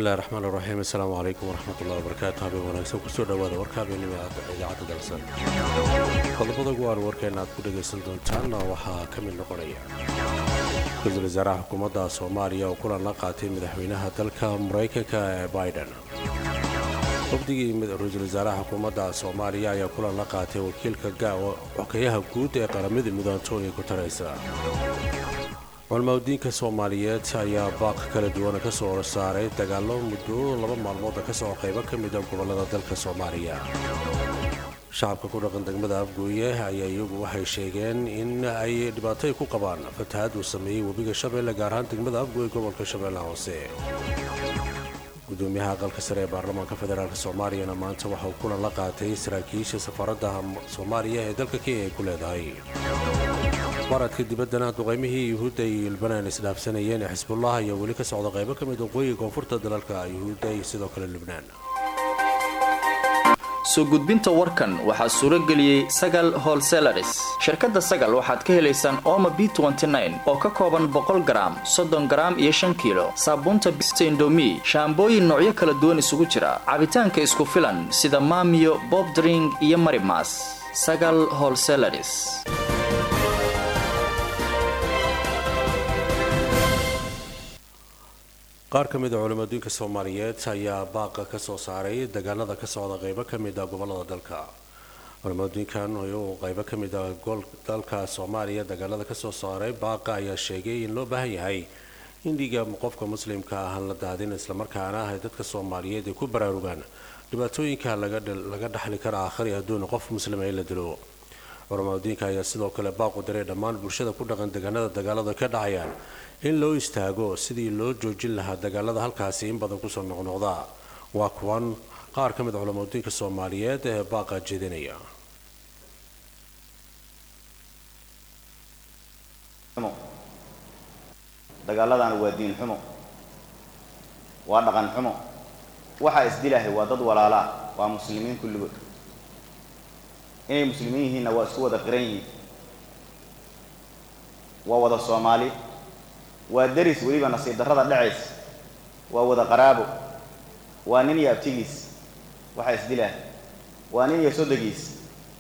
bismillahi raxmaan iraxiim assalaamu calaykum waraxmatullahi wabarakaatu habeen wanaagsan kusoo dhowaada warka habeenimo idaacadda dalsan qodobada guwaan warkeena aad ku dhagaysan doontaanna waxaa ka mid noqonaya ra-iisul wasaaraha xukuumadda soomaaliya oo kulan la qaatay madaxweynaha dalka maraykanka ee biden wafdigii ra-iisul wasaaraha xukuumadda soomaaliya ayaa kulan la qaatay wakiilka xokeyaha guud ee qaramada mid antonio gutareysa culmaudiinka soomaaliyeed ayaa baaq kala duwana ka soo saaray dagaallo muddo laba maalmooda ka soo qaybo ka mida gobollada dalka soomaaliya shacabka ku dhaqan degmada afgooye ayaa iyagu waxay sheegeen in ay dhibaatay ku qabaan fatahaad uu sameeyey webiga shabeelle gaar ahaan degmada afgooye gobolka shabeellaha hoose gudoomiyaha aqalka sare ee baarlamaanka federaalk soomaaliyana maanta waxa uu kulan la qaatay saraakiisha safaaradda soomaaliya ee dalka kenya ay ku leedahay baradka dibaddana duqaymihii yuhuudda iyo ilbanaan isdhaafsanayeen ee xisbullah ayaa weli ka socda qaybo ka mid waqooyiga koonfurta dalalka yuhuudda iyo sidoo kale lubnaan soo gudbinta warkan waxaa suuro geliyey sagal holselaris shirkadda sagal waxaad ka helaysaan ooma b oo ka kooban boqol garaam soddon garaam iyo shan kiilo saabuunta bista indomi shaambooyin noocyo kala duwan isugu jira cabitaanka isku filan sida maamiyo bobdring iyo marimas sagal holselaris qaar ka mid a culimadiinka soomaaliyeed ayaa baaqa ka soo saaray dagaalada ka socda qaybo ka mid a gobollada dalka culimadiinkan uu qaybo ka mid a dalka soomaaliya dagaalada ka soo saaray baaqa ayaa sheegay in loo baahan yahay in dhiiga qofka muslimka ahaan la daadin islamarkaana ay dadka soomaaliyeed ay ku baraarugaan dhibaatooyinka laga dhaxli kara aakhari adduun qof muslima in la dilo culimadiinka ayaa sidoo kale baaqu diray dhammaan bulshada ku dhaqan deegaanada dagaalada ka dhacayaan in loo istaago sidii loo joojin lahaa dagaalada halkaasi in badan kusoo noqnoqda waa kuwan qaar ka mid a culamadiinka soomaaliyeed ee baaqa jeedinaya dagaaladana waa diin xumo waa dhaqan xumo waxaa isdilahay waa dad walaalaa waa muslimiin kulligood inay muslimiin yihiinna waa isku wada qiran yihiin waa wada soomaali waa deris weliba nasiib darrada dhacays waa wada qaraabo waa nin iyo abtigiis waxaa isdilaah waa nin iyo sodogiis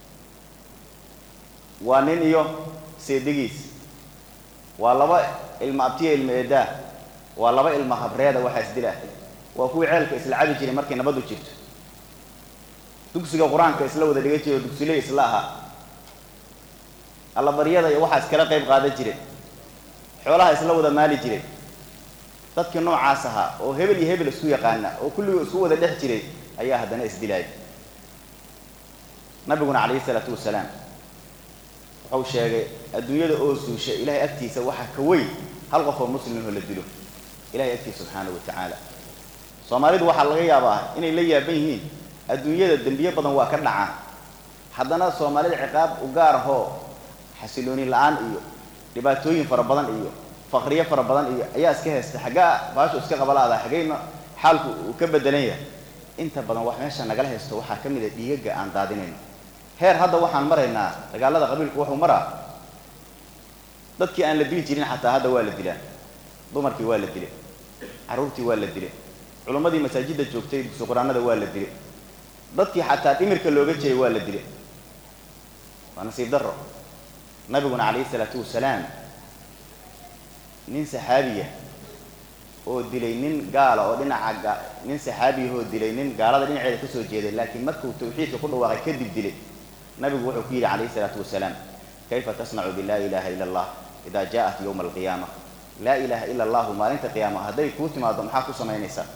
waa nin iyo seedigiis waa laba ilma abtiya ilma eedaah waa laba ilma habreeda waxaa isdilaah waa kuwii ceelka isla cabi jiray markay nabaddu jirto dugsiga qur-aanka isla wada dhigan jiray oo dugsiley isla ahaa allabaryada iyo waxaa iskala qayb qaadan jireen xoolaha isla wada maali jiray dadkii noocaas ahaa oo hebel iyo hebel isku yaqaana oo kulligoo isku wada dhex jiray ayaa haddana isdilaaya nabiguna calayhi isalaatu wasalaam wuxuu sheegay adduunyada oo suusha ilahay agtiisa waxaa ka weyn hal qof oo muslimho la dilo ilahay agtiisa subxaanahu wa tacaala soomaalidu waxaa laga yaabaa inay la yaaban yihiin adduunyada dembiye badan waa ka dhacaan haddana soomaalida ciqaab u gaar ahoo xasilooni la-aan iyo dhibaatooyin fara badan iyo faqriyo fara badan iyo ayaa iska haysta xaggaa baashu iska qabalaada xaggayna xaalku uu ka bedelan yahay inta badan wax meesha nagala haysto waxaa ka mid a dhiigaga aan daadinayno heer hadda waxaan maraynaa dagaalada qabiilku wuxuu maraa dadkii aan la dili jirin xataa hadda waa la dilaa dumarkii waa la dilay carruurtii waa la dilay culimmadii masaajidda joogtay dugsi qur-aanada waa la dilay dadkii xataa dhimirka looga jiray waa la dilay waa nasiib darro nabiguna calayhi isalaatu wasalaam nin saxaabiya oo dilay nin gaala oo dhinaca nin saxaabiya oo dilay nin gaalada dhinaceeda kasoo jeeday laakiin markuu tawxiidka ku dhawaaqay kadib dilay nabigu wuxuu ku yidhi calayhi isalaatu wasalaam kayfa tasnacu bilaa ilaha ila allah idaa jaaءat yowma alqiyaama laa ilaha ila allahu maalinta qiyaama hadday kuu timaado maxaa ku samaynaysaa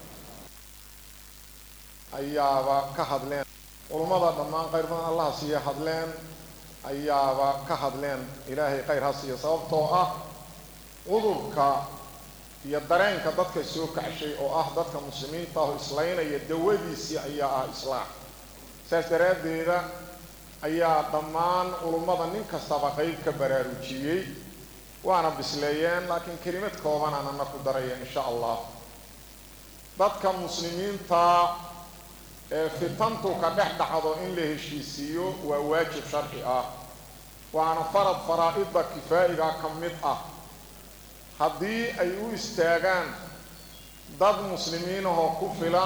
ayaaba ka hadleen culummada dhammaan qayr badan allaha siiya hadleen ayaaba ka hadleen ilaahay khayr ha siiyo sababtoo ah cudurka iyo dareenka dadka soo kacshay oo ah dadka muslimiinta aho islaynaya dawadiisii ayaa ah islaax saas daraaddeeda ayaa dhammaan culummada nin kastaba qayb ka baraarujiyey waana bisleeyeen laakiin kelimad koobanaan ana ku daraya insha allah dadka muslimiinta ee fitantu ka dhex dhacdo in la heshiisiiyo waa waajib sharci ah waana farad faraa-ida kifaa'iga ka mid ah haddii ay u istaagaan dad muslimiin ahoo ku filan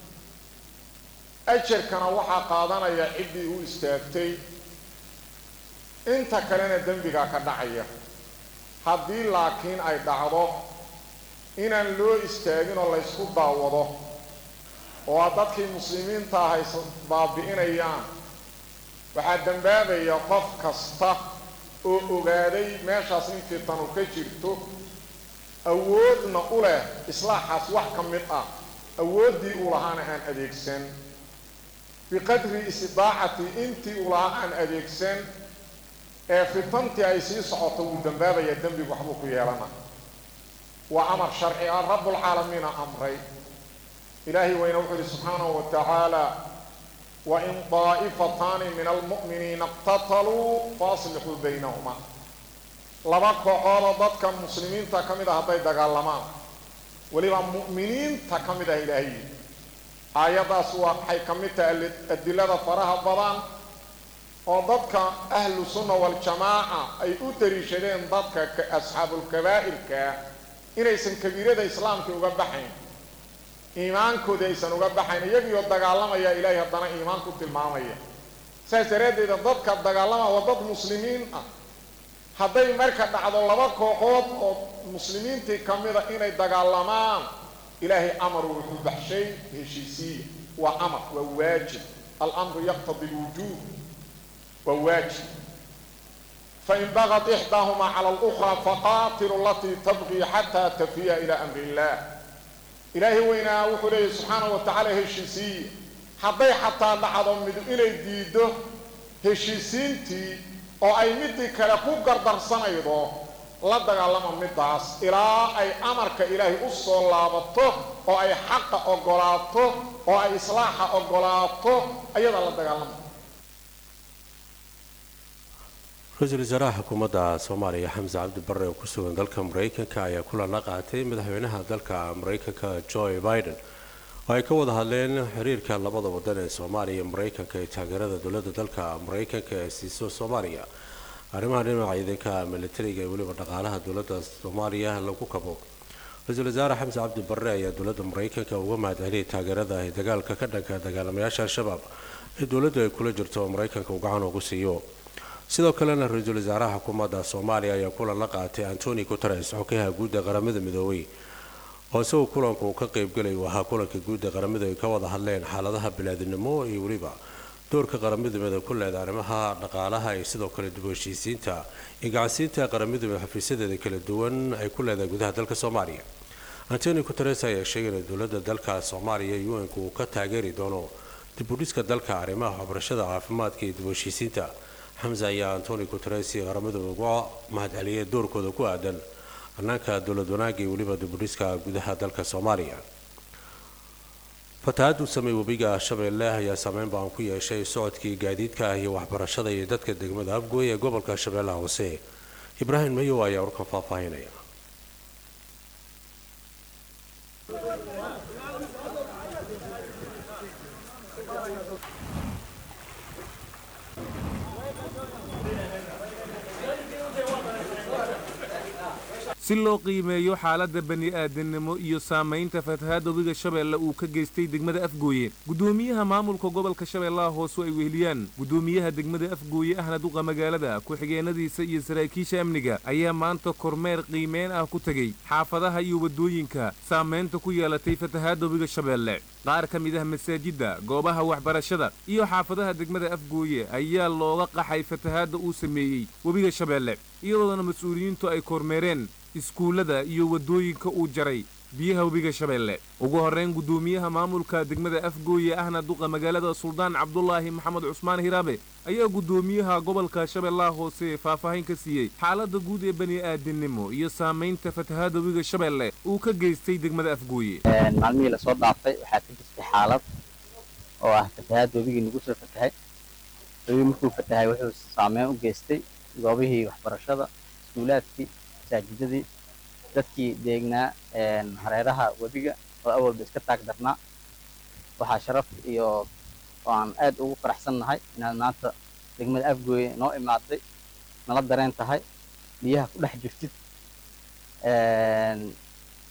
ajarkana waxaa qaadanaya ciddii u istaagtay inta kalena dembigaa ka dhacaya haddii laakiin ay dhacdo inaan loo istaagin oo laysku daawado oo a dadkii muslimiinta ah ay baabi'inayaan waxaa dembaabaya qof kasta oo ogaaday meeshaas in fitanu ka jirto awoodna u leh islaaxaas wax ka mid ah awooddii uu lahaana aan adeegsan biqadri istidaacati intii uu lahaa aan adeegsan ee fitantii ay sii socoto wuu dambaabaya dembigu waxbuu ku yeelana waa amar sharci ah rabbulcaalamiina amray ilaahay weyne wuxuu yihi subxaanahu wa tacaala wain daa'ifataani min almu'miniina iqtataluu faaslixuu baynahuma laba kooxoodoo dadka muslimiinta ka mid ah hadday dagaalamaan weliba mu'miniinta ka mid ah ilaahay aayaddaas waa waxay ka mid tahay adilada faraha badan oo dadka ahlu sunna waljamaaca ay u dariishadeen dadka asxaabulkabaa'irka inaysan kabiirada islaamka uga baxayn iimaankooda aysan uga baxayn iyagiioo dagaalamaya ilaahay haddana iimaan ku tilmaamaya saas daraaddeeda dadka dagaalamaya waa dad muslimiin ah hadday marka dhacdo laba kooxood oo muslimiintii ka mida inay dagaalamaan ilaahay amaru wuxuu baxshay heshiisiiya waa amar waa waajib alamru yaqtadi lwujuub waa waajib fain bagad ixdaahumaa cala alukraa faqaatilu alatii tabqii xataa tafiya ilaa amri illah ilaahay weynaa wuxuu leeyahy subxaanahu wa tacaala heshiisiiya hadday xataa dhacdo mid inay diiddo heshiisiintii oo ay midii kale ku gardarsanaydo la dagaalama middaas ilaa ay amarka ilaahay u soo laabato oo ay xaqa oggolaato oo ay islaaxa oggolaato ayadaa la dagaalama ra-iisul wasaaraha xukuumadda soomaaliya xamse cabdi barre oo ku sugan dalka maraykanka ayaa kulan la qaatay madaxweynaha dalka maraykanka joe biden oo ay ka wada hadleen xiriirka labada wadan ee soomaaliya iyo maraykanka ee taageerada dowladda dalka maraykanka ee siiso soomaaliya arrimaha dhinaca ciidanka militariga ee weliba dhaqaalaha dowladda soomaaliya lagu kabo ra-iisul wasaare xamse cabdi barre ayaa dowladda maraykanka uga mahadceliyay taageerada ee dagaalka ka dhanka dagaalamayaasha al-shabaab ee dowladdu ay kula jirto oo maraykanka uu gacan ugu siiyo sidoo kalena ra-iisul wasaaraha xukuumadda soomaaliya ayaa kulan la qaatay antoni guteres xogayaha guudda qaramada midoobay oo isagoo kulanku uu ka qaybgalay uu ahaa kulanka guudda qaramada ay ka wada hadleen xaaladaha balaadinimo iyo weliba doorka qaramada midoobe ku leeda arrimaha dhaqaalaha iyo sidoo kale dib u heshiisiinta iyo gacansiinta qaramada midoobe xafiisyadeeda kala duwan ay ku leedahay gudaha dalka soomaaliya antoni guteres ayaa sheegay in dowladda dalka soomaaliya un-ku uu ka taageeri doono dib u dhiska dalka arrimaha waxbarashada caafimaadka iyo dib u heshiisiinta xamse ayaa antoni guteres qaramada uga mahadceliyay doorkooda ku aadan hannaanka dowlad wanaagga iyo weliba dibudhiska gudaha dalka soomaaliya fatahaad uu sameey webiga shabeelle ayaa saameyn baan ku yeeshay socodkii gaadiidka iyo waxbarashada iyo dadka degmada afgooy ee gobolka shabeellaha hoose ibraahim mayow ayaa warkan faahfaahinaya si loo qiimeeyo xaaladda bani'aadannimo iyo saamaynta fatahaadda webiga shabeelle uu ka geystay degmada afgooye guddoomiyaha maamulka gobolka shabeellaha hoose ay weheliyaan guddoomiyaha degmada afgooye ahna duqa magaalada ku-xigeenadiisa iyo saraakiisha amniga ayaa maanta kormeer qiimeyn ah ku tegey xaafadaha iyo waddooyinka saamaynta ku yeelatay fatahaadda webiga shabeelle qaar ka mid ah masaajidda goobaha waxbarashada iyo xaafadaha degmada afgooye ayaa looga qaxay fatahaadda uu sameeyey webiga shabeelle iyadoona mas-uuliyiintu ay kormeereen iskuullada iyo waddooyinka uu jaray biyaha webiga shabeelle ugu horrayn guddoomiyaha maamulka degmada afgooye ahna duqa magaalada suldaan cabdulaahi maxamed cusmaan hiraabe ayaa guddoomiyaha gobolka shabeellaha hoose faahfaahin ka siiyey xaaladda guud ee bani'aadinimo iyo saamaynta fatahaadda webiga shabeelle uu ka geystay degmada afgooye maalmihii lasoo dhaafay waxaa ka jirtay xaalad oo ah fatahaadda webigii nagu soo fatahay webigi markuu fatahay wuxuu saameyn u geystay goobihii waxbarashada iskuulaadkii masaajidadii dadkii deegnaa hareeraha webiga oo awalba iska taag darnaa waxaa sharaf iyo oo aan aad ugu faraxsan nahay inaad maanta degmada afgooye noo imaaday nala dareen tahay biyaha ku dhex jirtid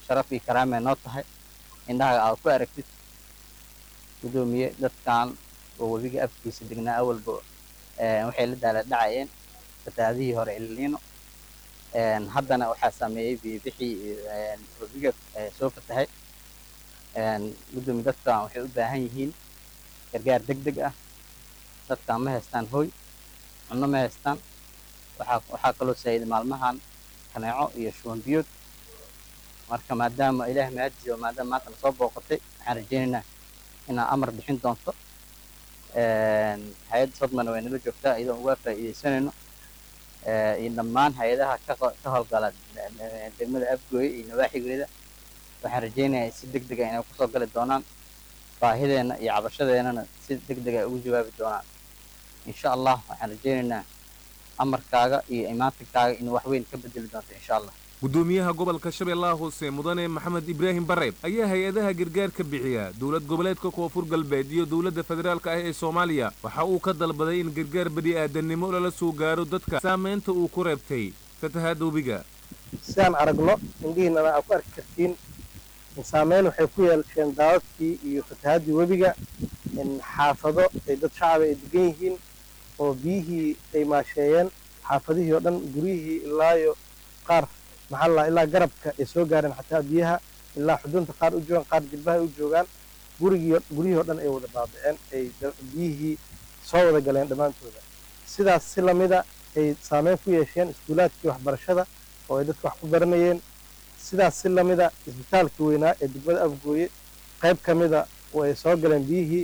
sharaf iyo karaamay noo tahay indhaha aad ku aragtid gudoomiye dadkan oo webiga afkiisa degnaa awalba waxay la daala dhacayeen fatahaadihii hore ilniino haddana waxaa saameeyey biyobixii webiga soo fatahay gudoomiye dadkan waxay u baahan yihiin gargaar deg deg ah dadkan ma haystaan hoy cunno ma haystaan waxaa waxaa kaloo saayiday maalmahan kaneeco iyo shuban biyood marka maadaama ilaah mahadiyo maadaama maanta lasoo booqatay waxaan rajaynaynaa inaa amar bixin doonto hay-adda sodmana way nala joogtaa iyadoo uga faa'iidaysanayno iyo dhammaan hay-adaha ka howlgala degmada afgooye iyo nawaaxigeeda waxaan rajaynayaa si deg dega inay kusoo gali doonaan baahideenna iyo cabashadeennana si deg dega ay ugu jawaabi doonaan insha allah waxaan rajaynaynaa amarkaaga iyo imaantinkaaga inuu wax weyn ka bedeli doonto insha allah gudoomiyaha gobolka shabeellaha hoose mudane maxamed ibraahim bareeb ayaa hay-adaha gargaarka bixiya dowlad goboleedka koonfur galbeed iyo dowladda federaalka ah ee soomaaliya waxa uu ka dalbaday in gargaar bani'aadannimo lala soo gaaro dadka saamaynta uu ku reebtay fatahaadda webiga si aan aragno indhihiinana aad ku arki kartiin saameyn waxay ku yeelsheen daadadkii iyo fatahaadii webiga xaafado ay dad shacaba ay degan yihiin oo biyihii ay maasheeyeen xaafadihii oo dhan guryihii ilaayo qaar maxaa la ilaa garabka ay soo gaareen xataa biyaha ilaa xudunta qaar u joogaan qaar jilbaha u joogaan gurigii guryihii oo dhan ay wada baabaceen ay biyihii soo wada galeen dhammaantooda sidaas si lamida ay saameyn ku yeesheen iskuulaadkii waxbarashada oo ay dadka wax ku baranayeen sidaas si lamida isbitaalka weynaa ee degmada afgooye qayb ka mida oo ay soo galeen biyihii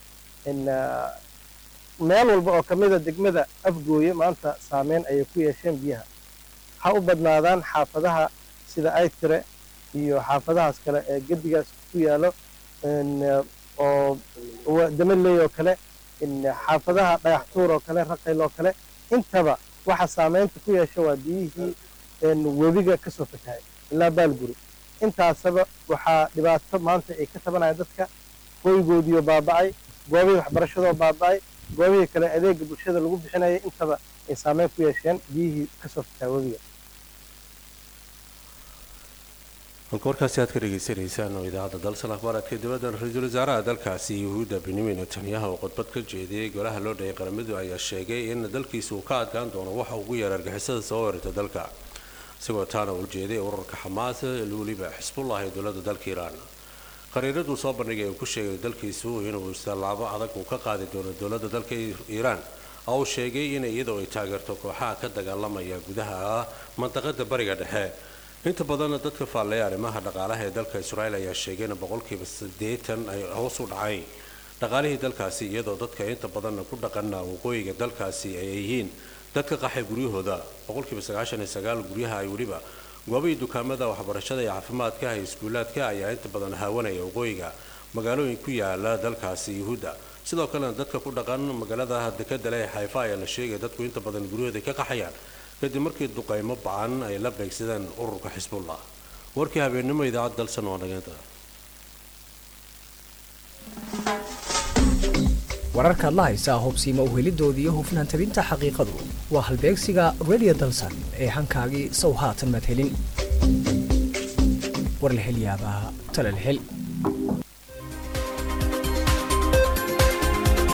meel walba oo ka mida degmada afgooye maanta saameyn ayay ku yeesheen biyaha ha u badnaadaan xaafadaha sida aytire iyo xaafadahaas kale ee gedigaas ku yaalo oo damaley oo kale xaafadaha dhagaxtuur oo kale raqayl oo kale intaba waxa saameynta ku yeesha waa biyihii webiga ka soo fatahay ilaa baalguri intaasaba waxaa dhibaato maanta ay ka tabanaya dadka hoygoodiioo baaba'ay goobihii waxbarashadoo baaba'ay goobihii kale adeega bulshada lagu bixinaya intaba ay saameyn ku yeesheen biyihii ka soo fatahay webiga halka warkaasi aad ka dhegaysanaysaan oo idaacadda dalsan akhbaaraadka dibadda ra-iisul wasaaraha dalkaasi yahuudda benyamin netanyahu oo khudbad ka jeediyey golaha loo dhayay qaramadu ayaa sheegay in dalkiisu uu ka adkaan doono waxa ugu yeer argixisada soo weerarta dalka isagoo taana uu jeeday ururka xamaas weliba xisbullah ee dowladda dalka iiraan qariiraduu soo bandhigay uu ku sheegay dalkiisu inuu istallaabo adag uu ka qaadi doono dowladda dalka iiraan oo uu sheegay in iyadoo ay taageerto kooxaha ka dagaalamaya gudaha mandaqada bariga dhexe inta badan dadka faalleeya arrimaha dhaqaalaha ee dalka israa'iil ayaa sheegay in boqolkiiba siddeetan ay hoos u dhacay dhaqaalihii dalkaasi iyadoo dadka inta badanna ku dhaqana waqooyiga dalkaasi ay yihiin dadka qaxay guryahooda boqolkiiba sagaashan iyo sagaal guryaha ay weliba goobihii dukaamada waxbarashada iyo caafimaadka iyo iskuulaadka ayaa inta badan haawanaya waqooyiga magaalooyin ku yaala dalkaasi yuhuudda sidoo kalena dadka ku dhaqan magaalada dekada leh xayfa ayaa la sheegaya dadku inta badan guryahooda ka qaxayaan kadib markii duqaymo bacan ay la beegsadeen ururka xisbullah warkii habeennimo idaacad dalsan waa dhageenta wararka adla haysaa hubsiima uhelidooda iyo hufnaan tabinta xaqiiqadu waa halbeegsiga radio dalsan ee hankaagii sow haatan madhelin warlahelyaabaha talalhel